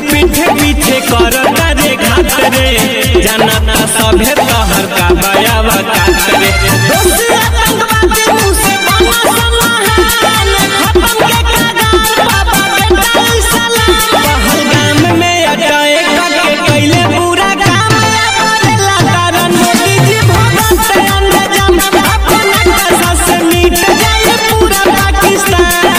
पीछे पीछे कर रे घात रे जानता सभे तहर का बयावा काट रे दोषी आतंकवादी मुँह से बना समाहान खत्म के कागार बाबा बेटा ई सलाम पहलगाम में अटैक करके कैले पूरा काम करेला कारण मोदी जी भगत अंग्रेजन अपना कसा से मिट जाए पूरा पाकिस्तान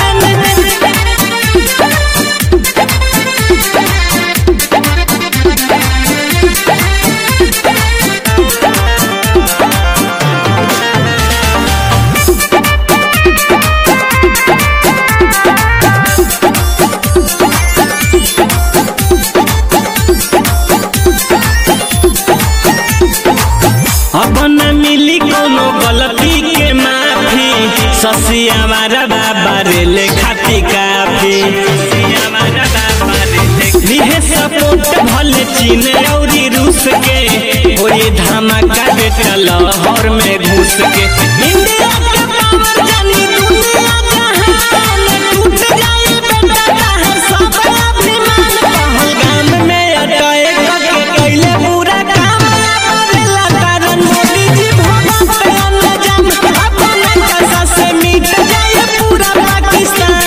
अब न मिली कोनो गलती के माफी ससिया मारा बाबा रे ले खाती काफी लिहे सपोर्ट भले चीन औरी रूस के होई धमाका बेटा लाहौर में घुस के इंडिया के पावर जानी दुनिया जहान टूट जाए बेटा कहे सब अभिमान पहलगाम में अटैक करके कैले पूरा काम करेला कारण मोदी जी भगत अंग्रेजन अपना कसा से मिट जाए पूरा पाकिस्तान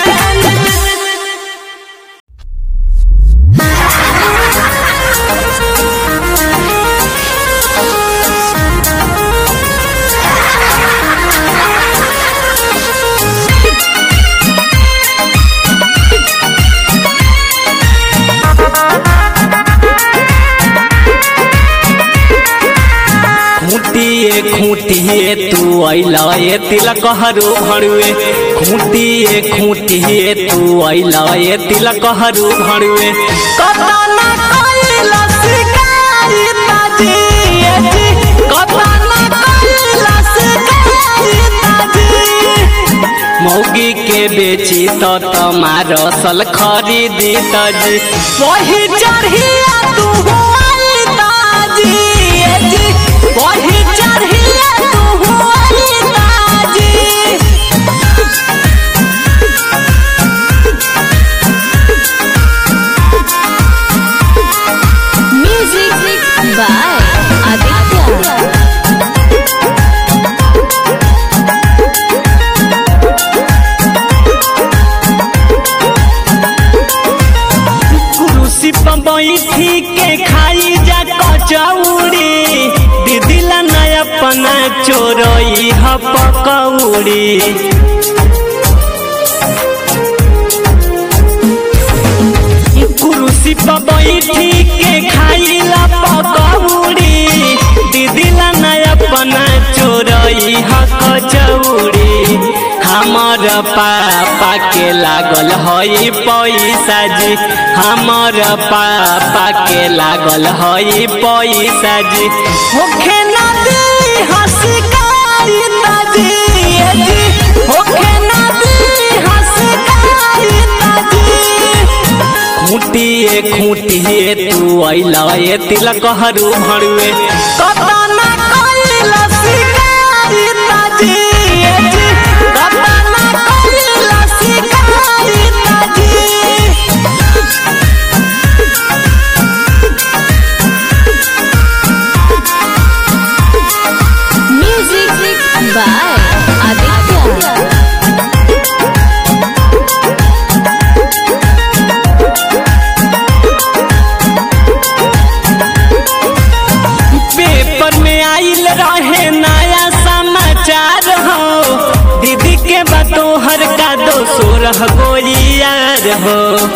खूंटिए खूंटिए तू अइला ए तिलक हरू भरुए खूंटिए खूंटिए तू अइला ए तिलक हरू भरुए कतना कइला शिकारी ताजी ए जी कतना कइला शिकारी ताजी मौगी के बेची तो तमार सल खरीदी तजी वही चढ़िया तू हुआई ताजी ए जी वही चढ़िया तू हुआई ताजी Music by Aditya. कुरुसी पर बैठी के खाई जा कचौड़ी दीदी ला नया पना चोरई ह पकौड़ी कुरुसी पर बैठी के खाइला पकौड़ी दीदी ला नया पना चोरई ह कचौड़ी हमर पापा के लागल हई पैसा जी हमर पापा के लागल हई पैसा जी होखे नदी हसकारी ताजी ए जी होखे नदी हसकारी ताजी खूंटिए खूंटिए तू अइला ए तिलक हरू भरुए कतना कइला शिकारी ताजी ए जी कतना कइला शिकारी ताजी Music by Aditya. पेपर में आइल रहे नया समाचार हो दीदी के बतोहर का दो सोरह गोलियार हो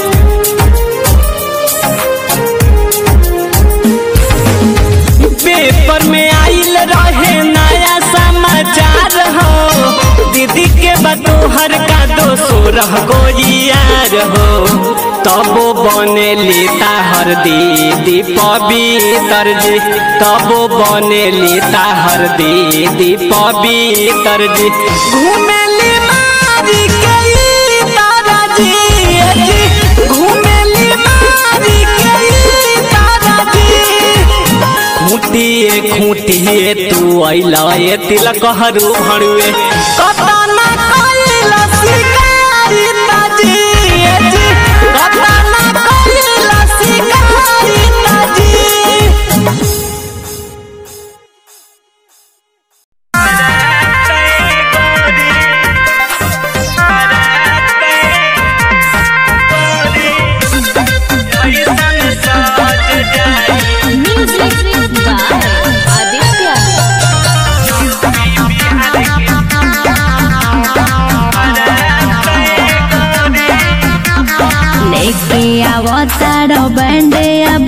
पेपर में आइल रहे नया समाचार हो दीदी के बतोहर का दो सोरह गोलियार हो तबो बने लेता हर दीदी पवित्र जी तबो बने लेता हर दीदी पवित्र जी घूमेली मारी के ई ताराजी ए जी घूमेली मारी के ई ताराजी खूंटिए खूंटिए तू अइला ए तिलक हरू भरुए कतना कइला शिकारी ताजी ए जी कतना कइला शिकारी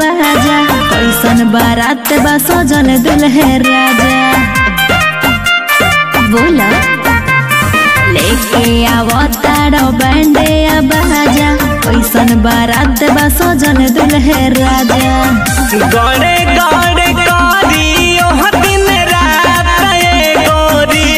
बाजा कैसन बारात बा सजल दुल्हे राजा बोला लेके आवतारो बैंडे आ बाजा कैसन बारात बा सजल दुल्हे राजा गड़े गड़े करी ओह दिन रात ए गोरी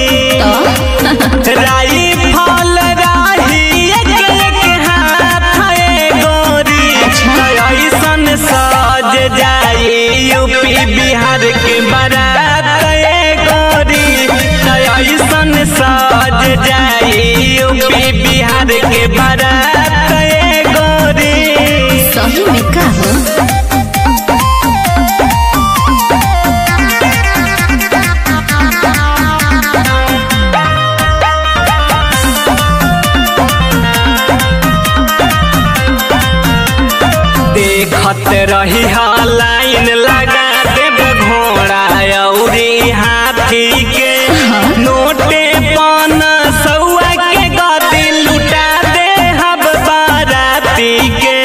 राई फल राही एक एक हाथ ए गोरी ऐसन सज जाई यूपी बिहार के बारात ए गोरी ऐसन सज जाई यूपी बिहार के बारात ए गोरी सही में का हो देखत रही हा लाइन लगा देब घोड़ा अउरी हाथी के नोटे पान सौआ के गति लुटा दे हब बाराती के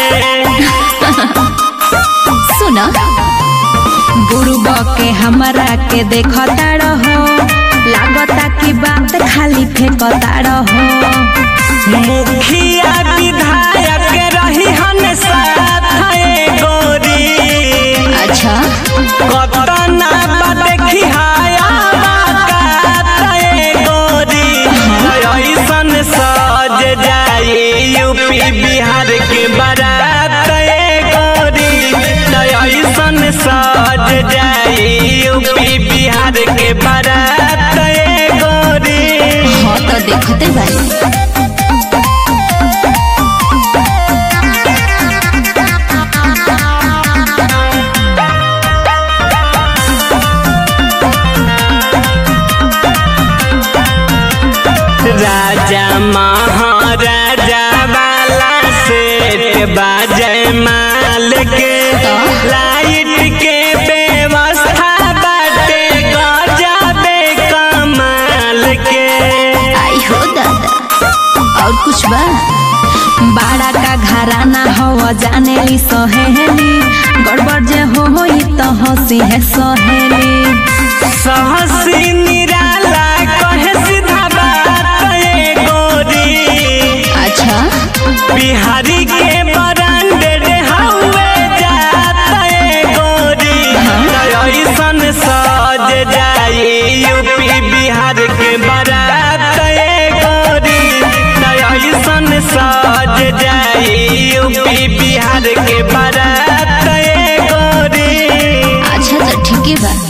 सुना गुरुबा के हमरा के देखता रहो लागता की बात खाली फेंकता रहो मुखिया विधायक रही हन साथ ए गोरी अच्छा कतना बा देखी हाया बाकात ए गोरी ऐसन सज जाई यूपी बिहार के बारात ए गोरी ऐसन सज जाई यूपी बिहार के बारात ए गोरी हाँ तो देखते बारी राजा महाराजा वाला सेठ बाजय माल के लाइट के व्यवस्था बाटे गजबे कमाल के आई हो दादा और कुछ बा बाड़ा का घराना हो जाने ली सहेली गड़बड़ जे हो होई तो हंसी है सहेली सहसी निराला कहे सीधा बात ए गोरी अच्छा बिहारी के ब्रांडेड हवे जात ए गोरी ऐसन सज जाई यूपी बिहार के बारात ए गोरी ऐसन सज जाई यूपी बिहार के बारात ए गोरी अच्छा तो ठीक है बा